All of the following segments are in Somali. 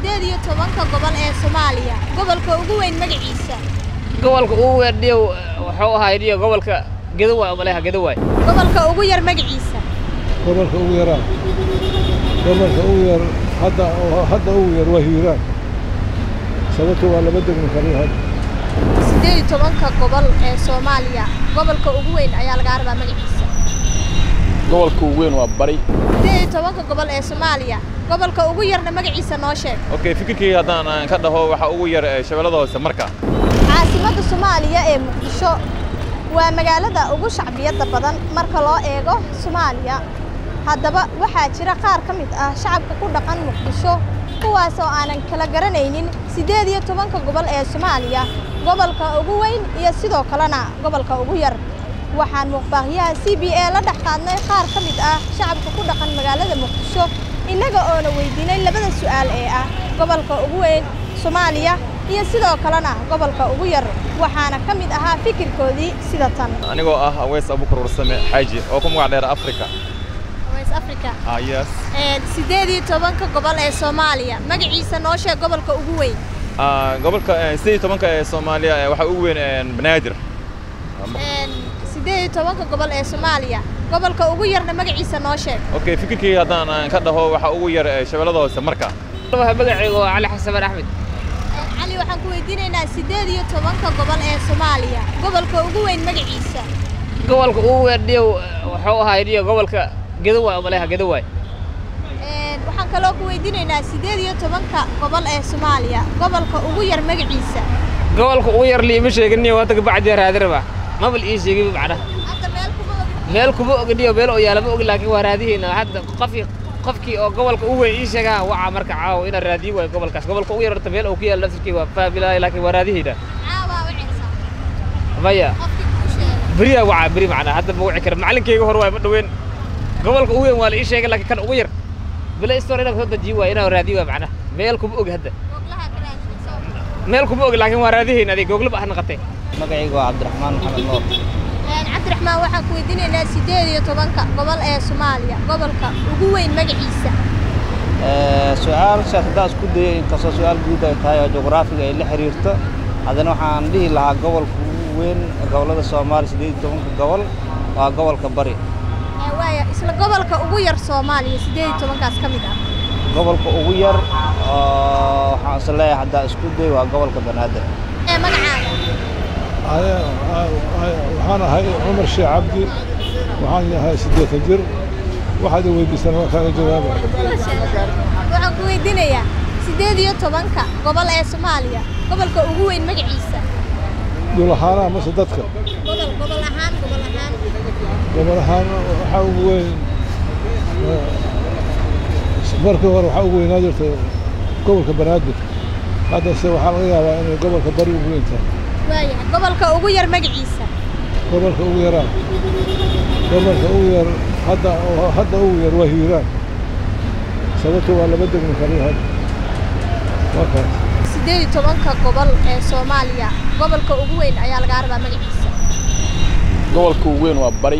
siddeed iyo tobanka gobol ee soomaaliya gobolka ugu weyn magaciisa gobolka ugu weyn dhiyo wuxuu ahaa dhiyo gobolka gedowaay oo maleha gedowaay gobolka ugu yar magaciisa gobolka ugu yaraa gobolka ugu yar hadda hadda ugu yar waa hiiraan sababto waa laba degmo kale hadda siddeed iyo tobanka gobol ee soomaaliya gobolka ugu weyn ayaa lagaa rabaa magaciisa gobolka ugu weyn waa bari siddeed iyo tobanka gobol ee soomaaliya gobolka ugu yarna magaciisa noo sheeg okay fikirkii haddaan aan ka dhaho waxaa ugu yar ee shabeellada hoose marka caasimadda soomaaliya ee muqdisho waa magaalada ugu shacbiyadda badan marka loo eego soomaaliya haddaba waxaa jira qaar ka mid ah shacabka ku dhaqan muqdisho kuwaas oo aanan kala garanaynin siddeed iyo tobanka gobol ee soomaaliya gobolka ugu weyn iyo sidoo kalena gobolka ugu yar waxaan muuqbaahyaha c b a la dhex qaadnay qaar ka mid ah shacabka ku dhaqan magaalada muqdisho innaga oona weydiinay labada su'aal ee ah gobolka ugu weyn soomaaliya iyo sidoo kalena gobolka ugu yar waxaana ka mid ahaa fikirkoodii sida tan anigoo ah aweys abukar warsame xaaji oo ku magac dheer africa west africa ah yes siddeed iyo tobanka gobol ee soomaaliya magaciisa noo sheeg gobolka ugu weyn Ah, gobolka eh, siddeed iyo tobanka ee soomaaliya eh, waxaa ugu weyn eh, banaadir siddeed iyo tobanka gobol ee soomaaliya gobolka ugu yarna magaciisa noo sheeg okay fikirkii haddaan aan ka dhaho waxaa ugu yar ee shabeellada hoose marka magacaygu waa cali xasan axmed cali waxaan ku weydiinaynaa siddeed iyo tobanka gobol ee soomaaliya gobolka ugu weyn magaciisa gobolka ugu weyn dhiyo wuxuu ahaa dhiyo gobolka gedowaay oo maleha gedowaay waxaan kaloo ku weydiinaynaa siddeed iyo tobanka gobol ee soomaaliya gobolka ugu yar magaciisa gobolka ugu yar liima sheeginiyo waa taga bacdiya raadiraba mabal ii sheegay macnaha hadda meel kuma ogin meel kuma ogi dhiyo meel oo yaala ma ogi laakiin waa raadihayna hadda qofkii qofkii oo gobolka ugu weyn ii sheegaa waca marka caawa inaan raadiyo waayo gobolkaas gobolka ugu yar horta meel uu ku yaala laftirkii waa fahmilahay laakiin waa raadihayna caawaa wacaysaa maya qofkii kuu sheegay beriyaa wacaa beri macnaa hadda ma wici kara macalinkayga hore waay ma dhaweyn gobolka ugu weyn waa la ii sheegay laakiin kan ugu yar bila istor inaan soo dajiyo waay inaan raadiyo waay macnaha meel kuma ogi hadda googlaha ka raadinaysa meel kuma ogi laakiin waa raadihayna adig googlaba ah naqatay magacaygu waa cabdiraxmaan maxamed nuur cabdiraxmaan waxaan ku weydiinaynaa siddeed iyo tobanka gobol ee soomaaliya gobolka ugu weyn magaciisa su-aashaas haddaa isku dayay inkastoo su-aal guud ay tahay oo juqraafiga ay la xiriirto haddana waxaan dhihi lahaa gobolka ugu weyn gobollada soomaaliya siddeed iyo tobanka gobol waa gobolka bari Ee, waaya isla gobolka ugu yar soomaaliya siddeed iyo tobankaas ka mid ah gobolka ugu yar oo waxaan is leeyahay haddaa isku day waa gobolka banaadir ee magacaaga Aya- aya- waxaan ahay cumar sheekh cabdi waxaan yahay siddeetan jir waxaad i weydiisaan waa kaaga jawaaba waxaan ku weydiinayaa siddeed iyo tobanka gobol ee soomaaliya gobolka ugu weyn magaciisa dhul ahaanaha mase dadka gobol gobol ahaan gobol ahaan gobol ahaan waxaa ugu weyn eh, markii hore waxaa ugu weynaa jirta gobolka banaadir haddase waxaa laga yaabaa inay gobolka bari ugu weyn tahay waayahay gobolka ugu yar magaciisa gobolka ugu yaraa gobolka ugu yar hadda hadda ugu yar waa hiiraan sababto waa laba degmo kale hadda waa kaas siddeed iyo tobanka gobol ee soomaaliya gobolka ugu weyn ayaa lagaa rabaa magaciisa gobolka ugu weyn waa bari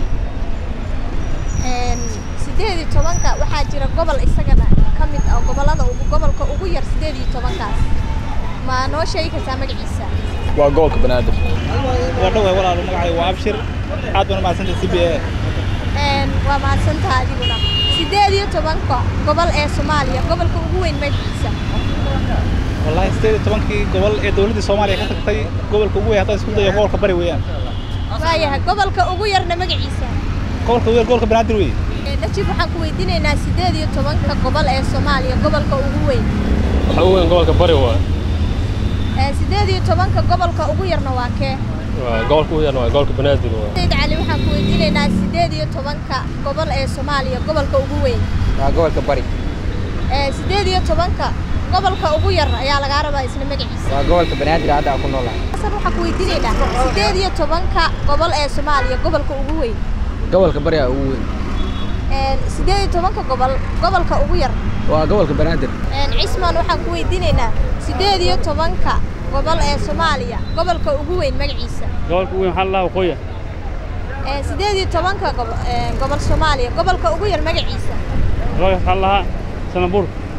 Een, siddeed iyo tobanka waxaa jira gobol isagana ka mid ah gobollada ugu gobolka ugu yar siddeed iyo tobankaas ma noo sheegi kartaa magaciisa waa gobolka banaadir waa dhoway walaalo magacayga waa abshir aad baan umahadsantay c b a Een, waa mahadsantaha adiguna siddeed iyo tobanka gobol ee soomaaliya gobolka ugu weyn magaciisa wallahi sideed iyo tobankii gobol ee dowladdii soomaaliya ka tagtay gobolka ugu weyn haddaan isku dayo gobolka bari weeyaan waayahay gobolka ugu yarna magaciisa gobolka ugu yar gobolka banaadir weeye Ee, najib waxaan ku weydiinaynaa siddeed iyo tobanka gobol ee soomaaliya gobolka ugu weyn waxaa ugu weyn gobolka bari waa Ee, siddeed iyo tobanka gobolka ugu yarna waa kee waa gobolka ugu yarna waa gobolka banaadir waa sayid cali waxaan ku weydiinaynaa siddeed iyo tobanka gobol ee soomaaliya gobolka ugu weyn waa gobolka bari Ee, siddeed iyo tobanka gobolka ugu yar ayaa lagaa rabaa isna magaciisa waa gobolka banaadir hadda aan ku noolahay xasan waxaan ku weydiinaynaa siddeed iyo tobanka gobol ee soomaaliya gobolka ugu weyn gobolka bari aa ugu weyn Ee, siddeed iyo tobanka gobol gobolka ugu yar waa gobolka banaadir Ee, cismaan waxaan ku weydiinaynaa siddeed iyo tobanka gobol ee soomaaliya gobolka ugu weyn magaciisa gobolka ugu weyn waxaa la waqooyi Ee, siddeed iyo tobanka gobo- ee, gobol soomaaliya gobolka ugu yar magaciisa gobolka waxaa la lahaa sanabuur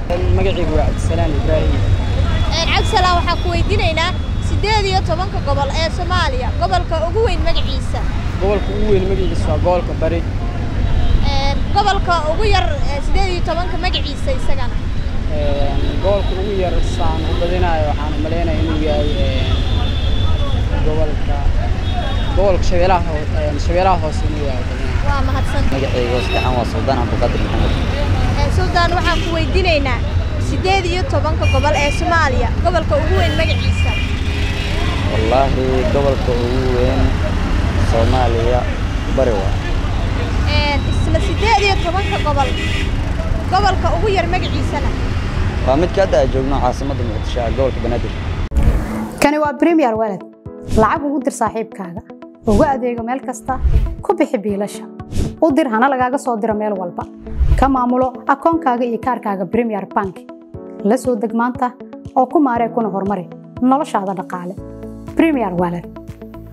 magacaygu waa cabdisalaan ibraahim cabdisalaan waxaan ku weydiinaynaa siddeed iyo tobanka gobol ee soomaaliya gobolka ugu weyn magaciisa gobolka ugu weyn magaciisa waa gobolka bari gobolka ugu yar siddeed iyo tobanka magaciisa isagana gobolka ugu yar saan u badinayo waxaan u malaynaya inuu yahay gobolka gobolka shabeelaha shabeelaha hoose inuu yahay waa mahadsan magacayga saddexan waa suldaan cabdiqaadir maxamed suldaan waxaan ku weydiinaynaa siddeed iyo tobanka gobol ee soomaaliya gobolka ugu weyn magaciisa wallaahi gobolka ugu weyn soomaaliya bari waa isla siddeed iyo tobanka gobol gobolka ugu yar magaciisana waa midka hadda aan joogno caasimadda muqdisho ee gobolka banaadir kani waa premier walad lacag ugu dir saaxiibkaaga ugu adeego meel kasta ku bixi biilasha u dir hana lagaaga soo diro meel walba ka maamulo akoonkaaga iyo kaarkaaga premier bank la soo deg maanta oo ku maaree kuna horumari noloshaada dhaqaale premier walad